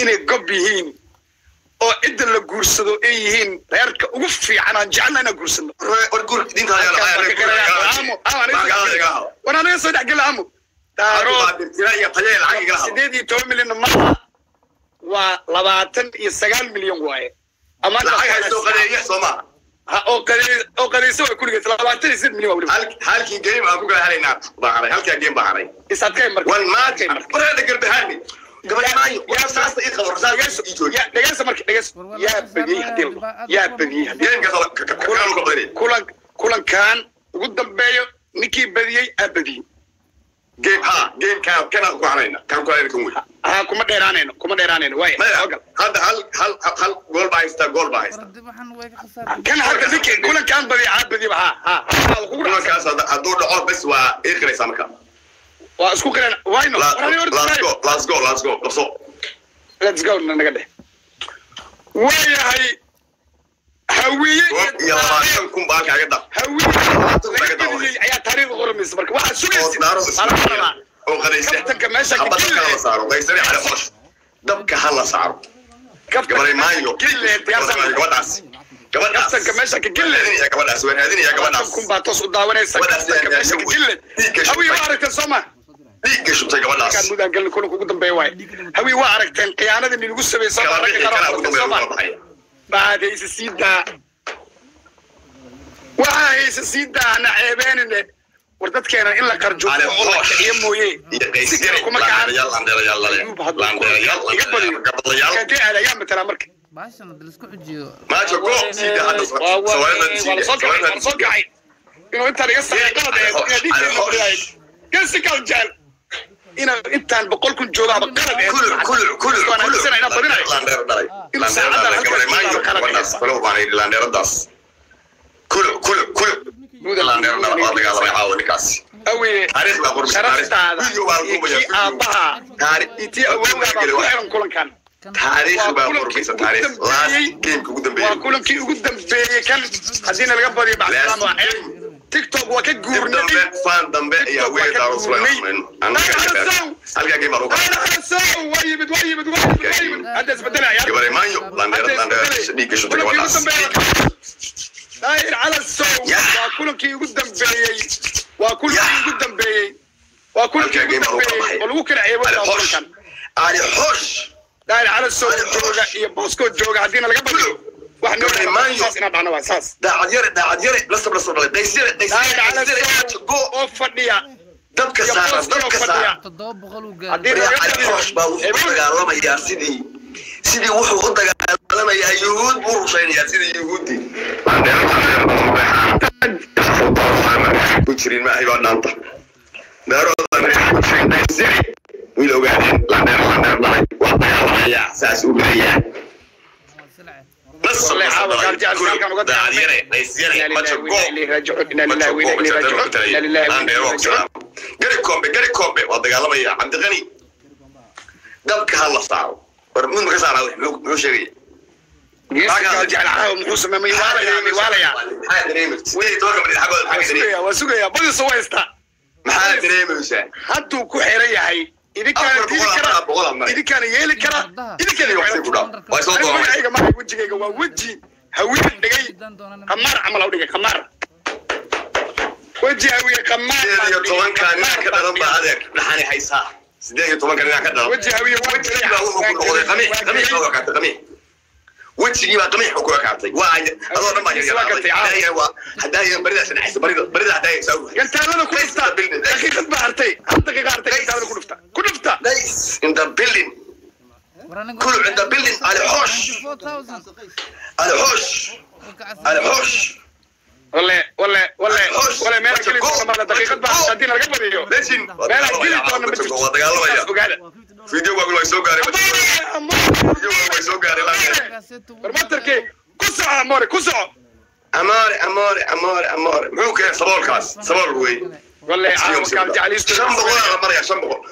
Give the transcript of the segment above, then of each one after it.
inay gob yihiin oo cidda la guursado ay yihiin reerka ugu fiican aan jecelna inaan guursano war guur diinta war anaga soo dhex gela amo daarood iyo tayee lacag igala hado sideed iyo toban milyan maaha waa labaatan iyo sagaal milyan waaye ama lacag haysto qadeeye soo maaha ha oo qade- oo qadayso waa kuligeed labaatan iyo sideed milyan waa weliba Hal- halkii game aan ku kala helaynaa baa haray halkaa game baa haray isaadkay marka wan maanta wareeda garbahaani gabaymaayo yaa saasta ii qabo rasaas ii jooji Ya- dhegeysta marka dhegeysta yaa badiyey hadii la dhaho. yaa badiyey hadii gameka kakaanu ka badinay kulan kulankan ugu dambeeyo ninkii badiyey aa badiyey game ha game kaan kanaan ku harayna kaan ku harayna kan wey ha kuma dheeraanayno kuma dheeraanayno waaya maya soo gal. hadda hal hal hal gool baa haystaa gool baa haysta wardi waxaan way ka khasaartay kan hadda ninkii kulankan badiya aa badiyaba ha ha ha kugu dhacsan kulankaas hadda- hadduu dhaco bes waa ii qiraysaa marka waa isku qiran wayno La- War, war, let's go let's go let's go qabso let's go naga dheh waayahay hawiye Koob iyo labaatan kun baa halkaaga dhaq hawiye laga badiyey ayaa taariikhda qoramaysa marka waxaad oo sugaysid daaro Baa la rabaa. oo qadaysa Kabtanka meesha ka Xabad dabka gille. hala saaro qaysari cali qosh dabka hala saaro Kabtanka gabaray maayo gille diyaarsan gabadhaas gabadhaas kabtanka meesha ka gille raadinaya gabadhaas waan raadinaya gabadhaas kun baa toos u daawanaysa Gabadhaas kabtanka yaa- meesha ka gille dhiigga shubtay. hawiye waa aragteen soo ma dhiigga shubtay gabadhaas kan mudaan galin kulanka ugu dambeeya waaye hawiye waa aragteen khiyaanadii nilagu sameeyey soo ma Gabadha ragga kanaa qaar ugu oo soo ma dambeeya baxaya baad hayse sii daa waxaa hayse sii daa na ceebeenine war dadkeena in la qarjo Ale oo la hoosh. kiciyo mooye iyo si qaysari kale kuma kacan laandheerayaal laandheerayaal lale laandheerayaal iga badiyo gabadhayaal kadee aad ayaa matalaa marka baashan hadda laisku xujiyo maajo go siida hadda waa waa sawaayada waa la soo kacay waa la soo kacay inuu intaan iga saxeexada ee Ale hoosh, ale hoosh. dhiigkeena gasi kal jeel inaan intaan boqol kun joogaaba qalad ee kulu kulu kulu Waan aaminsanay inaan badinayo. laandheero dhalay Inuu laandheero saacadda dhalay halkaas gabaray maayo ku kala gabadhaas dhigaysa. kale baan yidhi laandheeradaas kulu kulu kulu laandheero dhalay waa dagaalamay caawa ninkaas awiye taariikh baa qormay sharaftaada video baa iyo lagu kii aabbaha taariikh intii awowgaa baa ku xiran kulankan taariikh baa Waa qormaysa kulankii taariikh ugu last dambeeyey. gameka ugu waa dambeeyey kulankii ugu dambeeyey kan haddiina laga badiyo bacdaan waa ceeb tiktok waa ka dib guurnay dambe fan dambe ayaa weyn daaro sulay halkaa game baa lagu qaatay waa yimid waa yimid waa yimid waa yimid hadda isbedelaya gabaray maayo laandheero laandheero dhiigga shubtay gabadhaas daahir cala sow Yah. waa kulankii ugu dambeeyey waa kulankii Yah. ugu dambeeyey waa kulankii Halkaa ugu game baa lagu dambeeyey qabanaya. oo lagu kala ceebo ali xosh kulankan ali xosh daahir cala sow Ali Xosh. jooga iyo booskoo jooga haddiina laga badiyo wax noo Gabaray dhama maayo. saas inaa dhacno waa saas daacad yare daacad yare lasab lasab dhalay qays yare qays daahir yare cala qays yare sow go oo fadhiya dabka iyo saara booskoo dabka fadhiya saara toddoba boqol uu Haddii gaaray laga ali xosh baa wuxuu u dagaalamayaa sidii sidii wuxuu u dagaalamayaa yuhuud buu rushaynayaa sidii yuhuudi ku jirin maahay baa dhaanta daaroodan wiil ogaadeen landheer landheer dhalay waa dagaalamayaa saas u gelayaa nasab Wallahi, nasab caawa dhalay gaal jecel halkan uga daacad yare qays yare majo go gari kombe gari kombe waa dagaalamaya cabdiqani dabka ha la saaro war mid maka saara muxuu sheegaya maxaa dareemaysa wixii tobanka minid xaggooda maxaa dareemaysa waa sugaya badiisu waa haystaa maxaa dareemaysaa hadduu ku xiran yahay idinkaana Afar diidi boqol kara afar boqol ama idinkaana yeeli kara idinkana waqti ku dhaw waa soo doonay magacayga maaha wejigayga waa weji hawiye dhigay qamaar camal u dhigay qamaar weji hawiye qamaar sideed iyo baan dhigay, tobanka nin qamaar ka baan dhalan baa dhigay. adeer dhaxani haysaa sideed iyo tobanka nin ka dhalan weji hawiye waa wejigii baa wuxuu ku noqday qamiix qamiix baa kaatay qamiix wejigii baa qamiix ku kaatay waa adoo dhan baa yaryaraaday waa haddaa barida sanaxaysa barida barida haddaa saa u gantaalada ku dhufta daqiiqad baa hartay hal daqiiqa hartay gantaalada ku dhufta ku dhufta Nice in the building كل عند building على حوش على حوش على حوش wale wale wale Hoos. wale meel geli doona mala daqiiqad baa Go. haddii laga badiyo ليجن meel geli doona ma jirto waa dagaalamaya Saas ogaada فيديو واقول way soo gaaray فيديو way soo gaaray barmatarkii ku soco amore ku soco amore amore amore amore muxuu keenay saboolkaas sabool wey wale caawa kaal jeceliistu shan boqol la maraya shan boqol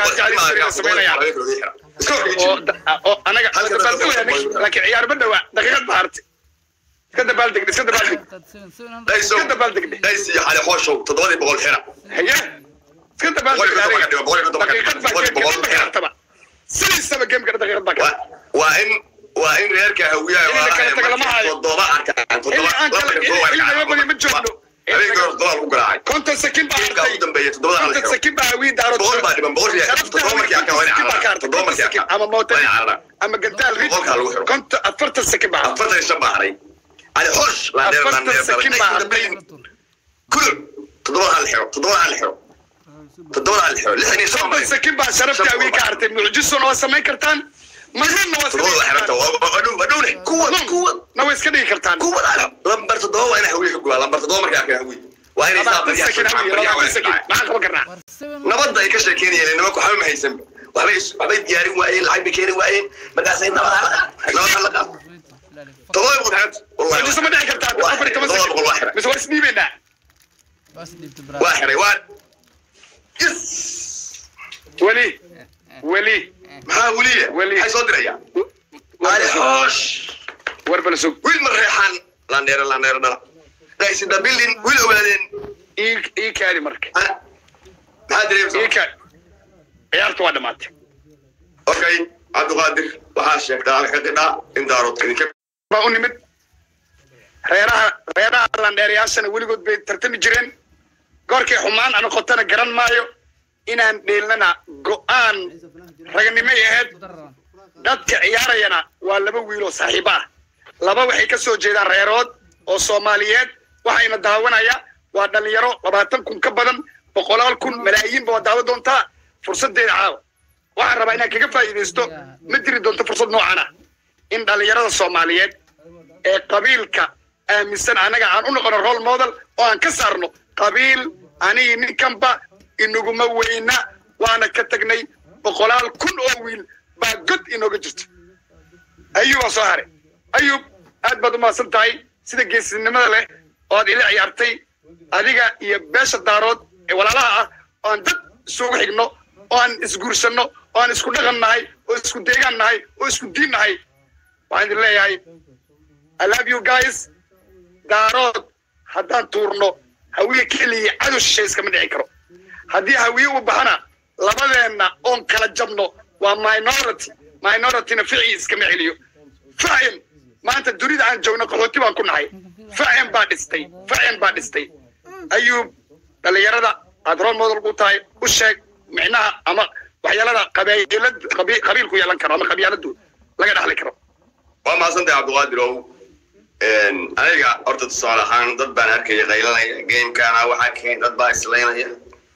oo oo anaga Halka iska daqiiqad dabaaldegaya baa laakiin ciyaar ma dhawa daqiiqad baa hartay iska dabaaldeg iska dabaaldeg dayso iska dabaaldeg daysi xali xooshow toddobadii boqol xira haye iska dabaaldeg Boqol iyo konton ka dhigo, boqol iyo konton ka dhigo, daqiiqad baa boqol iyo daqiiqad boqol baa hartaba sidiisaba gameka daqiiqad baa waa kale waa in waa in reerka hawiyaha In la kala tago lama waa hayo. toddoba arkaan toddoba Ilaa aan kala- laba toddoba ilaa laga badiyo ma joogno. habeenkii hore toddoba lagu garaacay konton sakin baa Gamekaa hartay ugu dambeeya toddobada hal konton xiro sakin baa hawii daarood boqol baa dhiman boqol iyo toddoba markii arkaan waa in carara toddoba markii arkaan ama mooto waa in carara ama gandaal rid Boqolkaa lagu xiro. konton afartan sakin baa hartay afartan iyo shan baa haray ali hosh laandheer afartan laandheer sakin baa hartay kulu toddobada hal xiro toddobada hal xiro toddobada hal xiro lixdan iyo shan konton sakin baa sharafta hawii ka hartay mucjisona waa samayn kartaan marnana waa toddobada la xiranta waa dhow waa dhowne kuwa kuwa na waa iska dhigi kartaan kuwa lambar toddoba waa inay hawiye ka gubaa lambar toddoba markay arkaan hawiye waa inay saa labaatan baryaha sakin hawii labaatan sakin maxaan qaban karnaa war seven nabadda ay ka sheekeynayeen nimanku waxba ma haysan waxbay waxbay diyaarin waayeen lacag bay keeni waayeen markaasay nabada nabada la qaad todoba boqol xiranta wallahi mucjiso ma dhici kartaa waa afar iyo toban todoba boqol waa sakin xiray mise waa isdhiibaynaa bas dhibta waa bra xiray waa yes weli weli maxaa weliya Weli. maxay soo diraya ali hoosh war bala sug wiil ma reexaan landheere landheere dhala dhaysida bildin wiil ogaadeen ii ii kaadi marka Ha? maxaa ii dareemsa kaadi ciyaartu waa dhamaatay okay cabdiqaadir waxaa sheegtaa halka qidhaa in daarood idinka baa u nimid reeraha reeraha landheerayaashana weligood bay tartami jireen goorkay xumaan ana qotana garan maayo inaan dheelnana go'aan raganimay ahayd dadka ciyaarayana waa laba wiiloo saaxiibo ah laba waxay ka soo jeedaan reerood oo soomaaliyeed waxayna daawanaya waa dhalinyaro labaatan kun ka badan boqolaal kun malaayiinba waa daawo doontaa fursadeeda caawa waxaan rabaa inaan kaga faa'iidaysto ma jiri doonto fursad noocan ah in dhalinyarada soomaaliyeed ee qabiilka aaminsan anaga aan u noqono role model oo aan ka saarno qabiil anigi ninkanba inaguma weyna waana ka tagnay boqolaal kun oo wiil baa god inooga jirto ayub waa soo haray ayub aad baad umahadsan tahay sida geesinimada leh oo aad ila ciyaartay adiga iyo beesha daarood ee walaalaha ah oo aan dad isugu xigno oo aan isguursanno oo aan isku dhaqan nahay oo isku deegaan nahay oo isku diin nahay waxaan idin leeyahay I love you guys daarood haddaan tuurno hawiye keliya cadow shishay iskama dhici karo haddii hawiye u baxana labadeenna oon kala jabno waa minority minorityna ficii iskama celiyo facin maanta dunida aan joogno qaxooti baan ku nahay facin baa dhistay facin baa dhistay ayuub dhalinyarada aad role model u tahay u sheeg micnaha ama waxyaalada qabiilad qabi- qabiilku yeelan karo ama qabyaaladu laga dhaxli karo waa mahadsantahay cabdiqaadir ow aniga horta tusaale ahaan dad baan arkaya qaylanaya gamekana waxaa keen dad baa islaynaya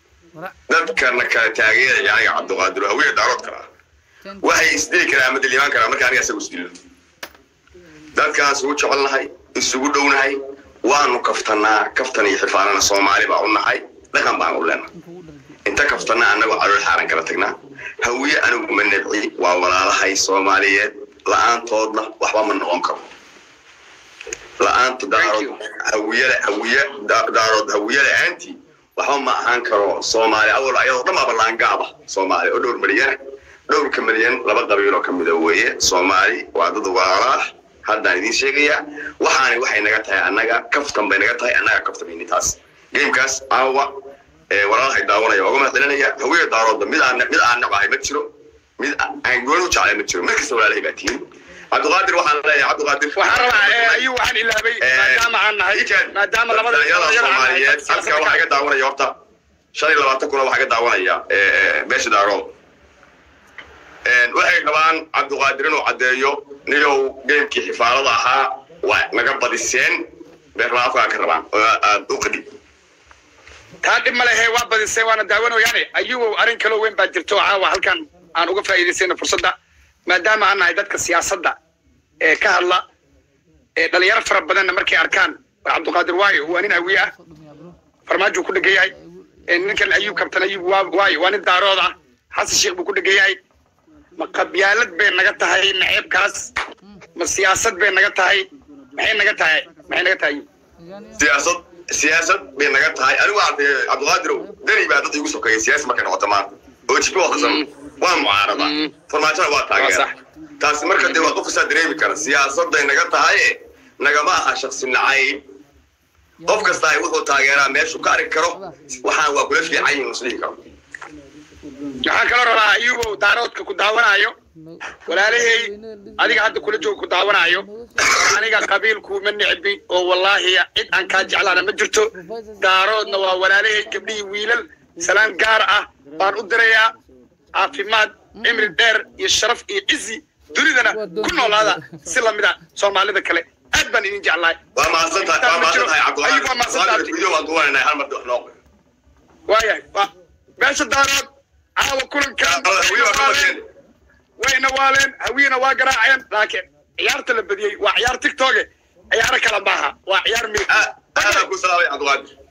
dadkana kala taageeraya aniga cabdiqaadir hawiya daarood kala ah waxay isdili karaa ama dilimaan karaa marka aniga isagu isdilno dadkaas ugu jecelnahay isugu dhownahay waanu kaftanaa kaftan iyo xifaanana soomaali baa u nahay dhaqan baan u leenahay inta kaftana anagoo calool xaaran kala tagnaa hawiye anigu ma nebci waa walaalahay soomaaliyeed la-aantoodna waxba ma noqon karo la-aanta daarood hawiyada hawiye da- daarood hawiye la-aantii waxba ma ahaan karo soomaali awal ayadoo dhan baaba laangaaba soomaali oo dhowr milyana dhowrka milyan laba qabiil oo kamida weeye soomaali waa dad walaala ah haddaan idiin sheegayaa waxaani waxay naga tahay annaga kaftan bay naga tahay annaga kaftamayni taas gamekaas caawa ee walaalahay daawanaya oga mahadcelinaya hawiye daaroodda mid aan mid aan nabahay ma jiro mid aan gooni u jeclay ma jiro mid kasta walaalahay baa tihiin cabdiqaadir waxaan leeyahay cabdiqaadir waxaan rabaa ee, ayuu waxaan ilaabay maadaama aan nahay maadaama labada dhalinyarada dhalinyaro aan nahay, soomaaliyeed halka siyaasadda waxaa ka- iga daawanaya horta shan iyo labaatan kuna waxaa iga daawanaya ee, ee, beesha daarood waxay rabaan cabdiqaadir inuu caddeeyo niyow gamekii xifaalada ahaa waa naga badiseen beerlaafkaa ka rabaan oo aad u qadhi taa dhib ma lehe waa badisay waana daawanayaane ayugow arrin kaloo weyn baa jirto oo caawa halkan aan uga faa'iidaysayna fursadda maadaama aan nahay dadka siyaasadda ee ka hadla ee dhalinyaro fara badanna markay arkaan waa cabdiqaadir waayo waa nin hawiye ah farmaajuu ku dhegan yahay ee ninkan ayuub kabtan ayuub waa waayo waa nin daarood ah xasan sheekh buu ku dhegan yahay ma qabyaalad bay naga tahay naceebkaas ma siyaasad bay naga tahay maxay naga tahay maxay naga tahay siyaasad siyaasad bay naga tahay anigu cabdi cabdiqaadirow deni baa dad igu sokeeya siyaasi markay noqoto maanta oo jibi waqtisan waa mucaarada Mm. farmaajona waa Waa taageera sax. taasi marka dee waa qof isaa dareemi kara siyaasaday naga tahay nagama aha shaksi nacayb qof kasta ay wuxuu taageeraa meeshuu ka arki karo waxaan waa kula fiican yihin isdhihi karo waxaan kaloo rabaa ayugow daaroodka ku daawanayo walaalahey adiga hadda kula jooga ku daawanayo aniga qabiilku ma nicbi oo wallaahi cid aan kaa jeclaana ma jirto daaroodna waa walaalahey gabdhihii wiilal salaan gaar ah baan u dirayaa caafimaad cimri dheer iyo sharaf iyo cizi dunidana ku noolaada si lamid a soomaalida kale aad baan idin jeclahay waa mahadsan tahay waa mahadsan tahay Ayugu waa mahadsan tahay. cabdiqaadir video waan duwanayna hal mar wax noo qoy waayahay waa meesha daarood caawa kulankan weli waa ka badiyeen wayna waaleen hawiyena waa garaaceen laakiin ciyaarta la badiyey waa ciyaar tiktoke ciyaaro kale maaha waa ciyaar mil aad aad baan ku salaamay cabdiqaadir